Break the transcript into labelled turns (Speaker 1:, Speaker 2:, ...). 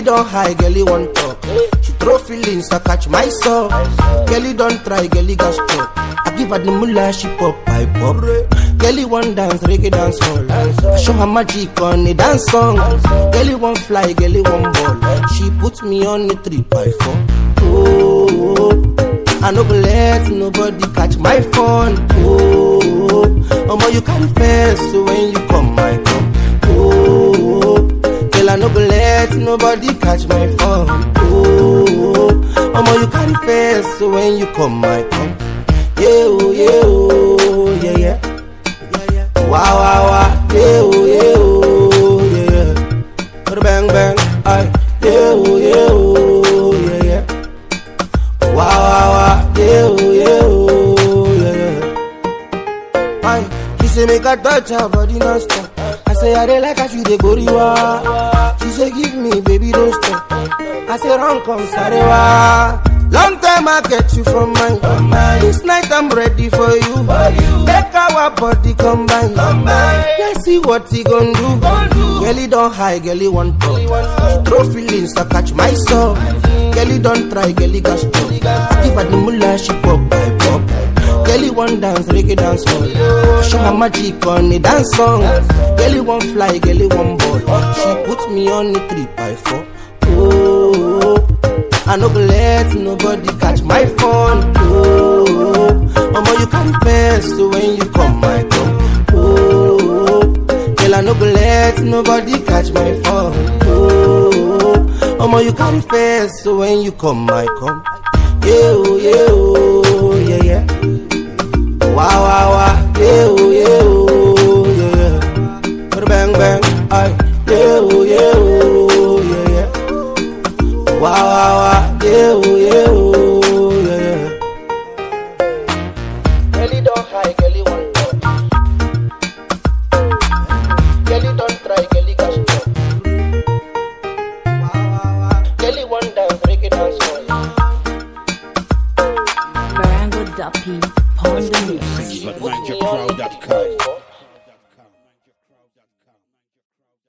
Speaker 1: don high, girlie want talk. She throw feelings, I catch my soul. Girlie don't try, girlie got struck. I give her the mullah, she pop, I pop. Girlie want dance, reggae dance hall. I show her magic on a dance song. Girlie want fly, girlie want ball. She put me on the three by four. Oh, I no go let nobody catch my phone. Oh, omo you carry first, so when you come, I come. Oh, girl I no go let nobody catch my phone. Oh, omo you carry first, so when you come, I come. Yeah, oh, yeah, oh, yeah, yeah. Wow, wow, wow, yeah, oh, yeah, oh, yeah, yeah. Bang, bang, aye, yeah, oh, yeah, oh, yeah, yeah. Wow, wow, wow, yeah, oh, yeah, oh, yeah, yeah. Aye, she say make I touch her body non-stop. I say I dey like how she dey goriwa. She say give me, baby, don't stop. I say run come sarewa. Long time I get you from mine. This night I'm ready for you. Make our body combine. Let's see what he gon' do. Girlie don't high, girlie want talk. She throw feelings, I catch my soul. Girlie don't try, girlie got struck. I give her the mullah, she pop, I pop. Girlie want dance, reggae dance hall. Show her magic on a dance song. Girlie want fly, girlie want ball. She put me on the three by four. Oh, I no go let nobody catch my phone. Oh, omo you carry first, so when you come, I come. Oh, girl I no go let nobody catch my phone. Oh, omo you carry first, so when you come, I come. Yeah, oh, yeah, oh, yeah, yeah. Wow, wow, wow, yeah, oh, yeah, oh, yeah, yeah. Bang, bang, aye, yeah, oh, yeah, oh, yeah, yeah. Wow, wow, wow, yeah, oh, yeah, oh, yeah, yeah. Girlie don't high, girlie want touch. Girlie don't try, girlie got struck. Wow, wow, wow. Girlie want dance, reggae dance hall.
Speaker 2: Barango Duppy.